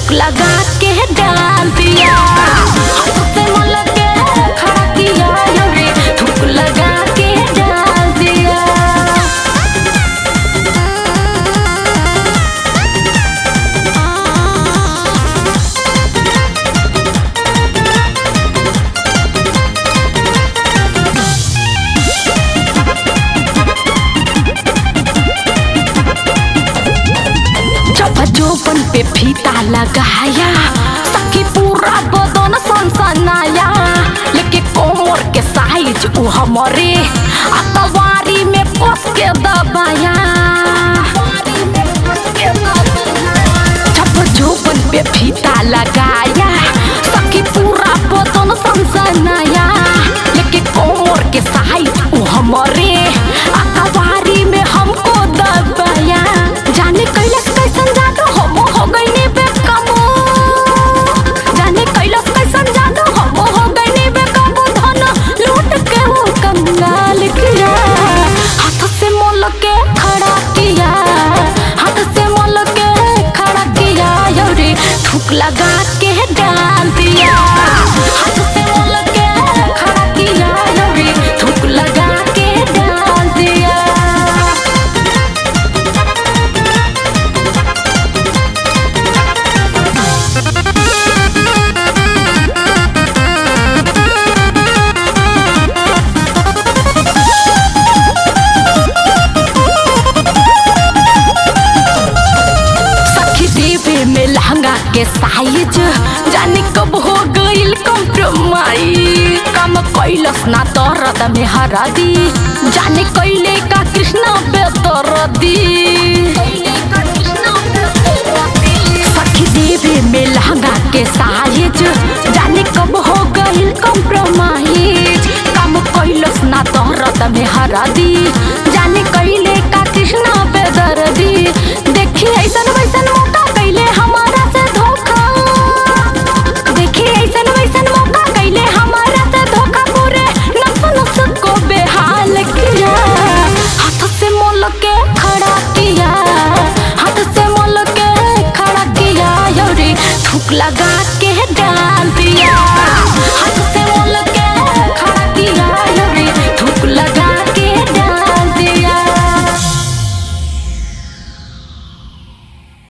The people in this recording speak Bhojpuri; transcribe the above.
थूक लगा के डाल दिया हाथ से मल के खड़ा किया रे थूक लगा के डाल दिया जब जोबन पे फीता लगाया सखी पूरा बदन सनसनाया लेके कोमर के साइज उ हमरे अतवारी में कस के दबाया जब जोबन पे फीता लगाया सखी पूरा बदन सनसनाया लेके कोमर के साइज उ हमरे अतवारी में हमको दबाया जाने कैलाश कैसन जादू हम हो गईनी बेकाबू जाने कैलाश कैसन जादू हम हो गईनी बेकाबू धन लूट के वो कंगाल किया हाथ से मोल के खड़ा किया हाथ से मोल के खड़ा किया यौरी थूक लगा के डाल दिया हाथ से मोल के खड़ा किया यौरी थूक लगा के डाल दिया सखी देवे में लहंगा के साइज जाने कब हो गईल कॉम्प्रोमाइज काम कैलस ना दर्द में हरदी जाने कैले का कृष्णा बेदर्दी सखी देवे में लहंगा के साइज जाने कब हो गईल कॉम्प्रोमाइज काम कैलस ना दर्द में हरदी